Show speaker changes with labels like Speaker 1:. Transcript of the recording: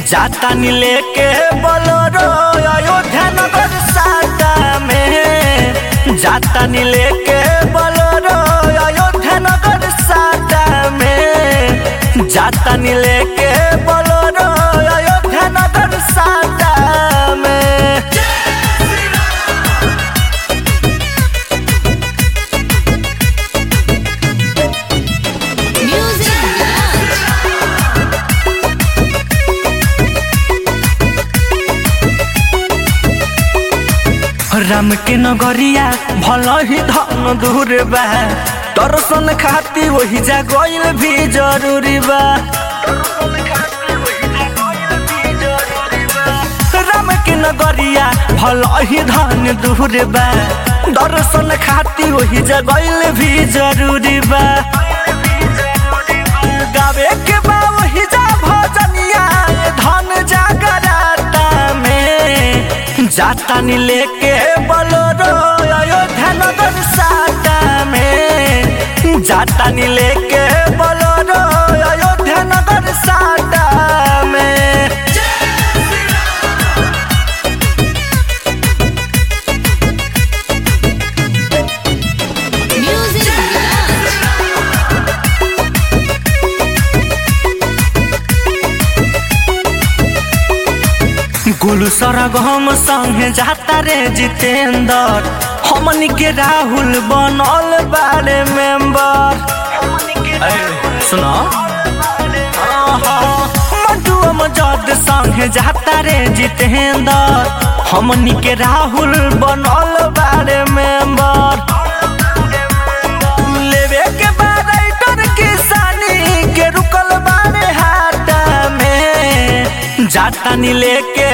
Speaker 1: जातानी लेके बोलोरो अयोध्या नगर साटा में जातानी लेके बोलोरो अयोध्या नगर साटा में जातानी लेके बोलोरो अयोध्या नगर साटा में
Speaker 2: Music Lounge.
Speaker 1: राम के नगरिया भल ही धन दूर बा दर्शन खाती वही जा गईल भी जरूरी बा राम के नगरिया भल ही धन दूर बा दर्शन खाती वही जा गईल भी जरूरी बा गावे के बा वही जा भजनिया धन जागराता में जातानी लेके बोलोरो अयोध्या नगर साटा में जातानी लेके बोलोरो अयोध्या नगर साटा में
Speaker 2: Music Lounge.
Speaker 1: गुलू सरग हम संगे जाता रे जितेंद्र हमनी के राहुल बनल बारे मेंबर सुनो मधुआ मजद संगे जाता रे जितेंद्र हमनी के राहुल बनल बारे मेंबर लेवे के बाद राइटर किसानी के रुकल बारे हाटा में जातानी लेके